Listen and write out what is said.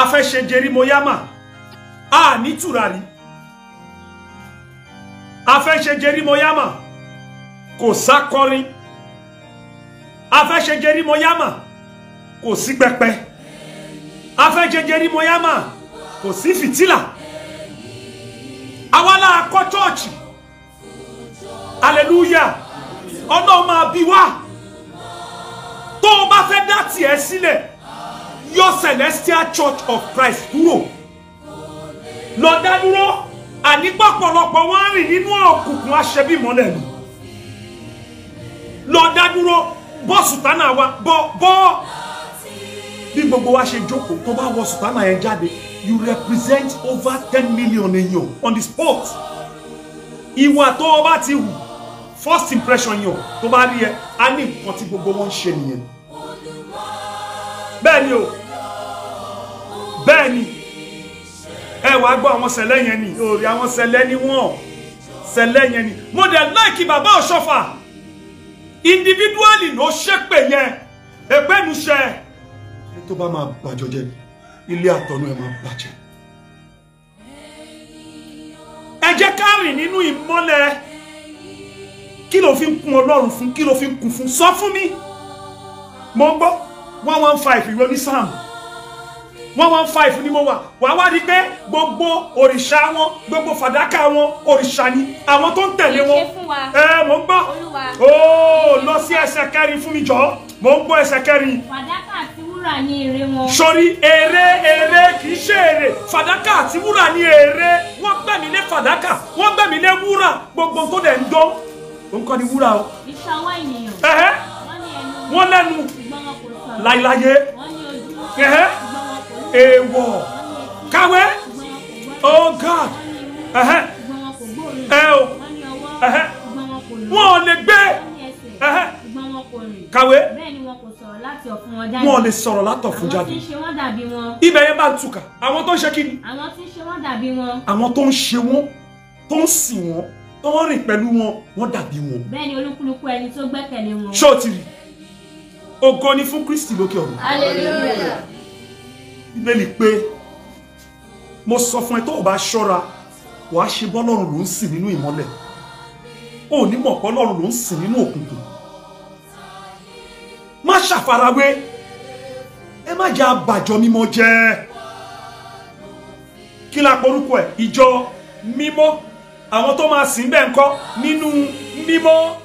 a fẹ́ ṣe jerimoyama a ní tùràrí a fẹ́ ṣe jerimoyama kò sákọrin a fẹ́ ṣe jerimoyama kò sí pẹpẹ a fẹ́ ṣe jerimoyama kò sí fìtílà àwa la kọ́ chọ́ọ̀chì hallelujah ọlọ́run máa bí wá tó o bá fẹ́ dá tiẹ̀ sílẹ̀ yọ celestial church of christ kúrò lọ dá dúró àní pọ̀pọ̀lọpọ̀ wọ́n rìn nínú òkùnkùn aṣẹ́bímọ́lẹ̀ ni lọ dá dúró bọ́ sùtánà wa bọ́ bọ́ bí gbogbo wa ṣe jókòó tó bá wọ sùtánà yẹn jáde you represent over ten million èèyàn on the spot ìwà tó o bá ti hù first impression yàn tó bá rí ẹ á ní nǹkan tí gbogbo wọn ń ṣe nìyẹn bẹ́ẹ̀ ni o bẹ́ẹ̀ ni ẹ wàá gbọ́ àwọn sẹ̀lẹ̀ yẹn ni òòrì àwọn sẹ̀lẹ̀ ni wọ́n sẹ̀lẹ̀ yẹn ni mo dẹ̀ láìkí bàbá ọ̀ṣọ́fà individually ló ṣépè yẹn èpénu ṣẹ ní tó bá máa bàjọ́ jẹ́ ilé àtọ̀nù ẹ̀ máa bàjẹ́ ẹ jẹ́ ká rìn nínú ìmọ́lẹ̀ kí ló fi ń kún ọlọ́run fún kí ló fi ń kún fún sọ fún mi mo ń gbọ́ one one five ìwé ní sam one one five ni mo wà wà wá rí pé gbogbo òrìṣà wọn gbogbo fàdákà wọn òrìṣà ni àwọn tó ń tẹ̀lé wọn Ṣe fún wa. ẹ mo ń gbọ́ Olúwa. ó lọ sí ẹsẹ̀ kẹrin fún mi jọ mo ń gbọ́ ẹsẹ̀ kẹrin fàdákà àti wúrà ní èrè wọn. sórí èrè èrè kì í ṣe èrè fàdákà àti wúrà ní èrè wọ́n gbẹ̀mí lé fàdákà wọ́n gbẹ̀mí lé wúrà gbogbo tó dẹ̀ ń dán òun kọ́ ni wúrà o iṣẹ́ ọwọ́ ènìyàn. ẹ̀hẹ́ wọ́n ní ẹnu. wọ́n lẹ́nu ṣùgbọ́n wọn kò sọ̀rọ̀. láíláyé wọ́n ní ojú. ẹ̀hẹ́ ṣùgbọ́n wọn kò rí. èèwọ̀ wọ́n ní etí. káwé ṣùgbọ́n wọn kò gbọ́. oh god wọ́n ní imú. ẹ̀hẹ́ ṣùgbọ́n wọn kò gbóòórùn. ẹ o wọ́n ní ọwọ́. Ẹ̀hẹ́. ṣùgbọ́n wọn kò lò. wọn ò lè gbé wọ́n ní ẹsẹ̀. Ẹ̀hẹ́. ṣùgbọ́n wọn kò rìn. káwé bẹ́ẹ̀ ni wọn kò sọ̀rọ̀ láti ọ̀fun wọn jáde. wọn ò lè sọ̀rọ̀ látọ̀ fún àwọn tí jáde ń ṣe wọ́n dàbí wọn. ibẹ̀ yẹn bá ń túkà àwọn tó ń ṣe kí ni àwọn tí ń ṣe wọ́n dàbí wọn. àwọn tó ń ṣe wọn tó ń sìn wọn tó ń rìn pẹ̀lú wọn wọ́n dàbí wọn bẹ́ẹ̀ ni olúkúlùkù ẹni tó gbẹ́kẹ̀lé wọn. ṣó o ti rí ògo ni fún kristi lókè ọ̀run hallelujah. bíbélì pé mo sọ fún ẹ tó o bá ṣọ́ra wàá ṣe bọ́lọ́run ló ń sìn nínú ìmọ́lẹ̀ o ò ní mọ̀ bọ́lọ́run ló ń sìn nínú òkùnkùn má ṣàfarawé ẹ má jẹ́ àbàjọ mímọ́ jẹ́ kí la porúkọ ẹ̀ ìjọ mímọ́ àwọn tó máa sìn bẹ́ẹ̀ ńkọ́ nínú mímọ́